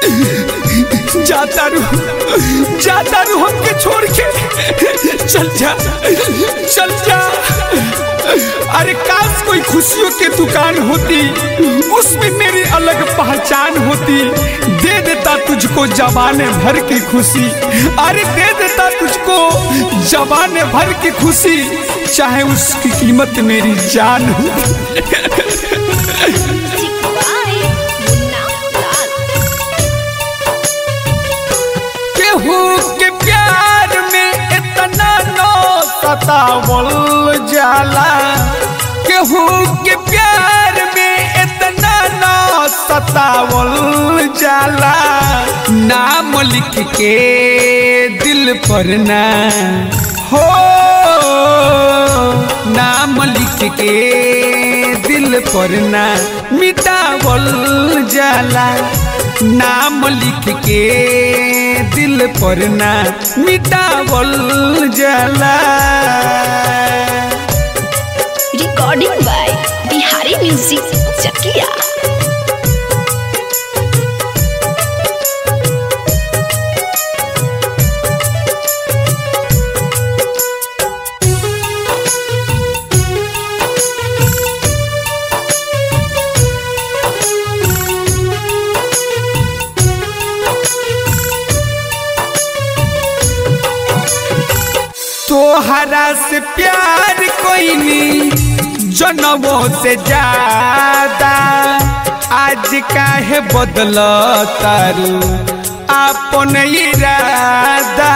जाता रू जाता रू हमके छोड़ के चल जा चल जा अरे काश कोई खुशियों की दुकान होती उसमें मेरी अलग पहचान होती दे देता तुझको जबाने भर की खुशी अरे दे देता तुझको जबाने भर की खुशी चाहे उसकी कीमत मेरी जान हो Bye. Munna Lal. केहू के प्यार में इतना नो सतावल जाला केहू के प्यार में इतना नो सतावल जाला नाम लिख के दिल पर ना हो नाम लिख के दिल पर ना मिटावल जाला नाम लिख के दिल पर ना मिटावल जाला Recording by Bihari Music Chakia. तोहरा से प्यार कोई नहीं जनमों से ज्यादा आज काहे बदल तारू अपन इरादा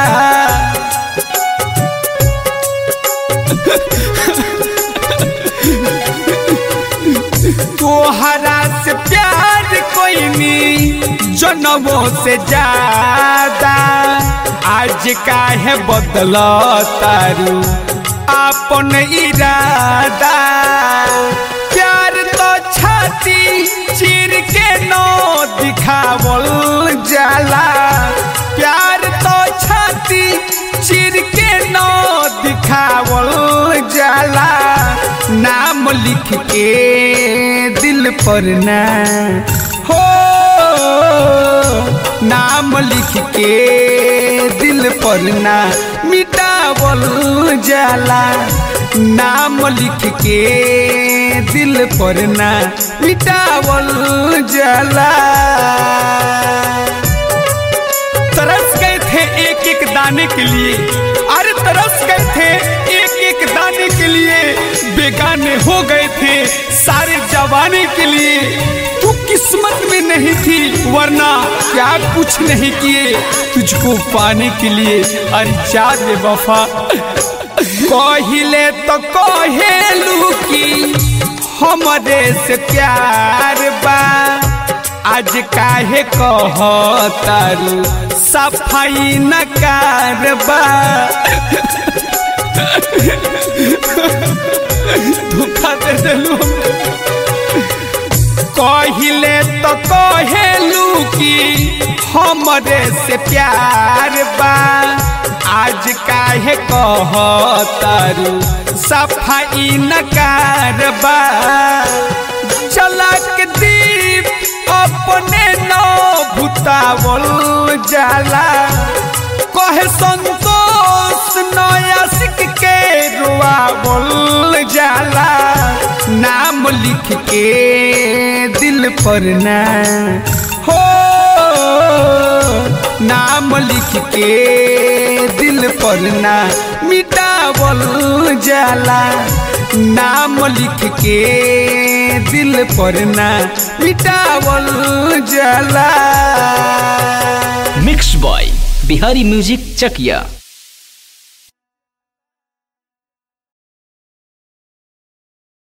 तोहरा से प्यार कोई नहीं जनमों से ज्यादा आज काहे बदल तारू अपन इरादा प्यार तो छाती चीर के नो दिखावल जाला प्यार तो छाती चीर के नो दिखावल जाला नाम लिख के दिल पर ना हो नाम लिख के दिल पर ना मिटावल जाला नाम लिख के दिल पर ना मिटावल जाला तरस गए थे एक एक दाने के लिए अरे तरस गए थे एक एक दाने के लिए बेगाने हो गए थे सारे जवाने के लिए तू किस्मत में नहीं थी वरना क्या कुछ नहीं किए तुझको पाने के लिए अरे जा दे वफा कहिले तो कहेलू की हमरे से प्यार बा आज काहे कहतारू सफाई न कारबा धोखा दे देलू कहिले तो कहेलू कि हमरे से प्यार बा आज काहे कहतारू सफाई न कारबा चलक दीप अपने नौ भुतावल जाला कहे संतोष नया सिख के रुआवल जाला नाम लिख के दिल पर ना हो नाम लिख के दिल पर ना मिटावल जाला नाम लिख के दिल पर ना मिटावल जाला mix by Bihari music Chakiya